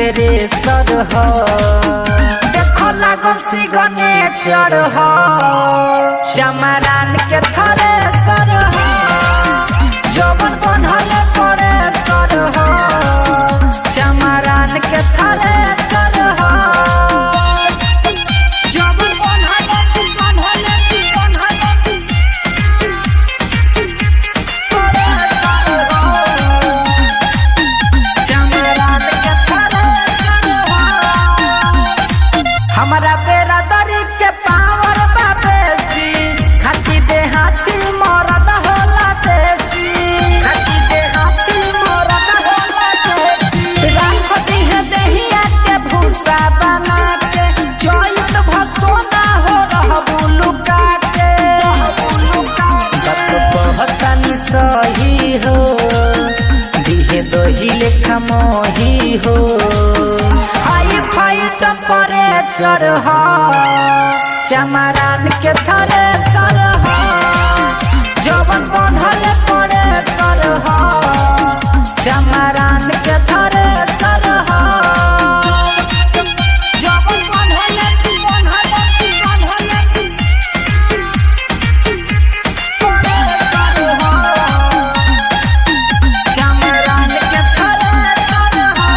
रे सर हो देखो लागल सी गनेचर हो चमरान के थरे सर हो जवन बनल परे सर हो चमरान के थरे सर हो जवन बनल बनल बनल परे सर हो चमरान के थरे सर हो हमारा बेरा दरी के पावर बाबेसी खाती दे हाथी मरद होला देसी खाती दे हाथी मरद होला देसी राखती है देहिया के भूसा बना के चोइत भसोना हो रहबू लुका के बात कहतानी सही हो दिहे दही लेखा मोही हो हाई फाई टेम्परेचर हो चमरान के थरे सर हो जवन बनल पड़े सर हो चमरान के थरे सर हो जवन बनल बनल बनल पड़े सर हो चमरान के थरे सर हो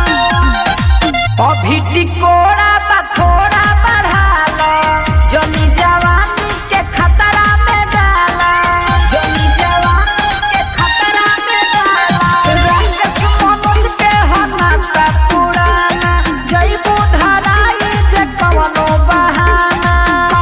अभी टिकोड़ा बा थोड़ा बढ़ाला जनी जवानी के खतरा में डाला जनी जवानी के खतरा में डाला रंग सुमनुज के हनाता पुराना जईबू धराई जे कवनो बहाना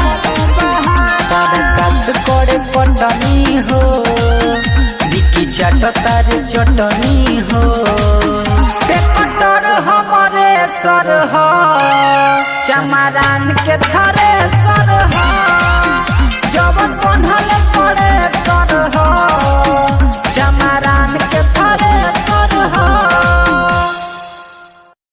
तरकस करे पटनी हो बिकी चाट तार चटनी हो पेपटर हमरे सर हो चमरान के थरे सर हो जवन बनल पड़े सर हो चमरान के थरे